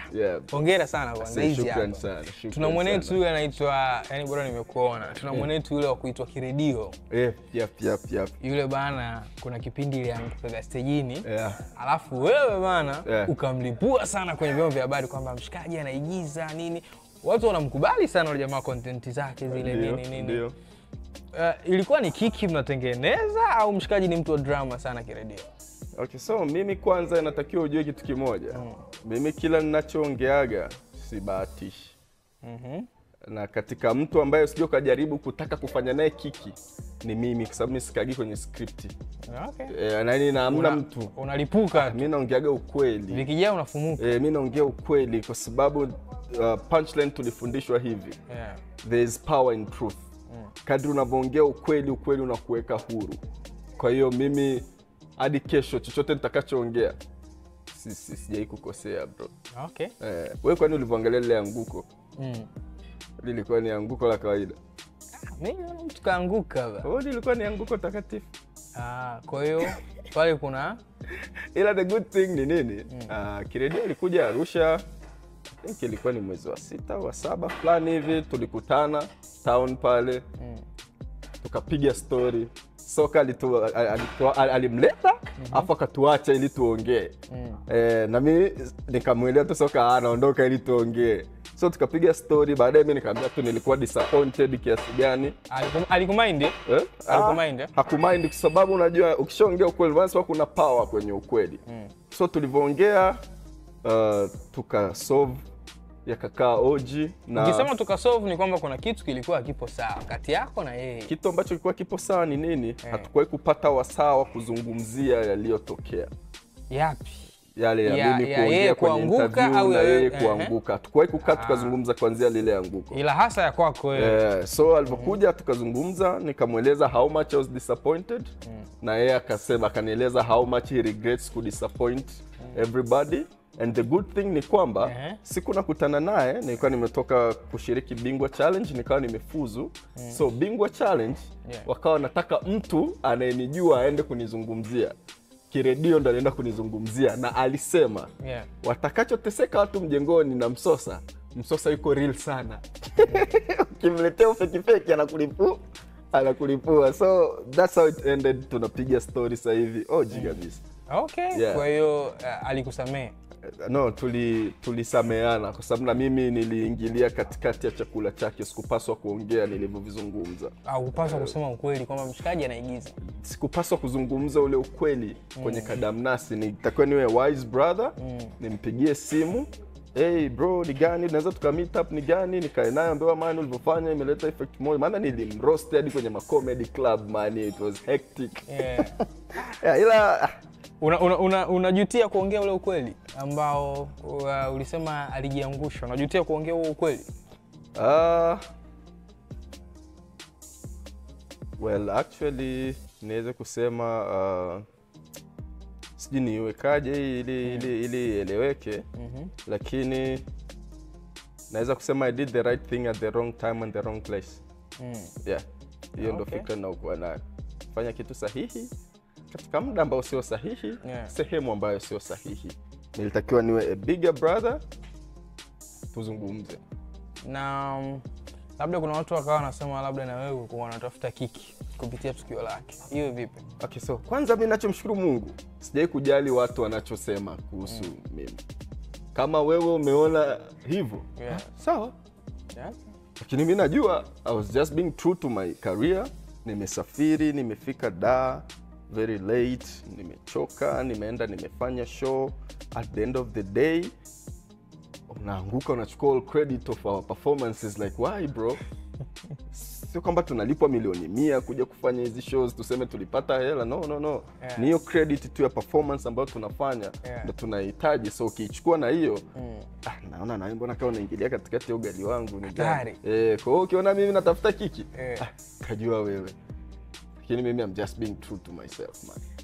Yeah. hongera sana kwanza Say hizi shukran hapa. sana, shukran tuna mwenetu sana. yule anaitwa yani bora nimekuona tuna mwenetu yule wa kuitwa kiredio Yep, yep, yep, yep. yule bana kuna kipindi iliangukaga stejini Yeah. alafu wewe bana Yeah. ukamlipua sana kwenye vyombo vya habari kwamba mshikaji anaigiza nini watu wanamkubali sana yule jamaa kontenti zake zile Ndio, nini nini ndio. Uh, ilikuwa ni kiki mnatengeneza au mshikaji ni mtu wa drama sana kiredio Okay, so mimi kwanza inatakiwa ujue kitu kimoja. Mimi kila ninachoongeaga sibahatishi. Na katika mtu ambaye usije ukajaribu kutaka kufanya naye kiki ni mimi, kwa sababu mimi sikagi kwenye skripti okay. e, nani na hamna Una- mtu. unalipuka tu Mi naongeaga ukweli vikijaa unafumuka e, mi naongea ukweli kwa sababu uh, punchline tulifundishwa hivi yeah. there is power in truth. Kadri unavyoongea ukweli, ukweli unakuweka huru. Kwa hiyo mimi hadi kesho chochote nitakachoongea si, si, sijai kukosea bro. okay. Eh, wewe kwani ulivyoangalia lile anguko mm. lilikuwa ni anguko la kawaida? mi naona mtu kaanguka ba. Oh, lilikuwa ni anguko takatifu. Ah, kwa hiyo pale kuna Ila the good thing ni nini? Uh, Kiredio ilikuja Arusha I think ilikuwa ni mwezi wa sita au wa saba fulani hivi, tulikutana town pale tukapiga story. Soka alitu, alitu, alimleta afu akatuacha ili tuongee eh, na mi nikamwelea tu Soka anaondoka ili tuongee, so tukapiga story. Baadaye mi nikamwambia tu nilikuwa disappointed kiasi gani alikum- alikumind eh? Eh? Alikumind, Ah, eh? hakumind kwa sababu unajua ukishaongea ukweli basi kuna power kwenye ukweli so tulivyoongea uh, tukasolve yakakaa oji na ukisema tukasolve ni kwamba kuna kitu kilikuwa kipo sawa kati yako na yeye kitu ambacho kilikuwa kipo sawa ni nini hatukuwahi kupata wasaa wa kuzungumzia yaliyotokea yapi yale ya, Ya- mimi ya kuongea yeye kwenye kuanguka interview au na ya yeye yeye- kuanguka hatukuwahi kukaa tukazungumza kuanzia lile anguko ila hasa ya kwako wewe Eh, so alivyokuja tukazungumza nikamweleza how much I was disappointed na yeye akasema akanieleza how much he regrets kudisappoint everybody and the good thing ni kwamba Ehe. siku nakutana naye nilikuwa nimetoka kushiriki bingwa challenge nikawa nimefuzu so bingwa challenge Yeah. wakawa nataka mtu anayenijua aende kunizungumzia kiredio ndo anaenda kunizungumzia na alisema yeah. watakachoteseka watu mjengoni na msosa msosa yuko real sana ukimletea ufekifeki anakulipua anakulipua so that's how it ended tunapiga story sasa hivi oji kabisa okay Yeah. kwa hiyo uh, alikusamehe no tuli tulisameana kwa sababu na mimi niliingilia katikati ya chakula chake sikupaswa kuongea nilivyovizungumza au kupaswa kusema ukweli kwamba mshikaji anaigiza sikupaswa kuzungumza ule ukweli kwenye kadamnasi nitakiwa niwe wise brother nimpigie simu hey bro ni gani tunaweza tuka meet up ni gani nikae naye ambewa mani ulivyofanya imeleta effect moja maana nilimroast hadi kwenye macomedy club man it was hectic yeah. yeah, ila ah, unajutia una, una, unajutia kuongea ule ukweli ambao uh, ulisema alijiangusha unajutia kuongea huo ukweli Uh, well actually niweze kusema uh, sijui niiwekaje hii ili ili ili ieleweke lakini naweza kusema i did the right thing at the wrong time and the wrong place yeah hiyo ndo Okay. fikra naokuwa nayo fanya kitu sahihi katika muda ambao sio sahihi Yeah. sehemu ambayo sio sahihi nilitakiwa niwe a bigger brother tuzungumze na um, labda kuna watu wakawa wanasema labda na wewe ulikuwa wanatafuta kiki kupitia tukio lake hiyo vipi Okay, so kwanza mi nachomshukuru Mungu, sijai kujali watu wanachosema kuhusu mimi. Kama wewe umeona hivyo Yeah. sawa, yeah? lakini mi najua I was just being true to my career. Nimesafiri, nimefika da very late, nimechoka, nimeenda nimefanya show. At the end of the day unaanguka unachukua all credit of our performances like why bro sio kwamba tunalipwa milioni mia kuja kufanya hizi shows tuseme tulipata hela no no no Yeah. ni hiyo credit tu ya performance ambayo tunafanya Yeah. ndo tunahitaji so ukiichukua na hiyo ah, naona na mbona kama unaingilia katikati ya ugali wangu ni Hatari. gani eh, kwa hiyo ukiona mimi natafuta kiki Eh. ah, kajua wewe lakini mimi I'm just being true to myself man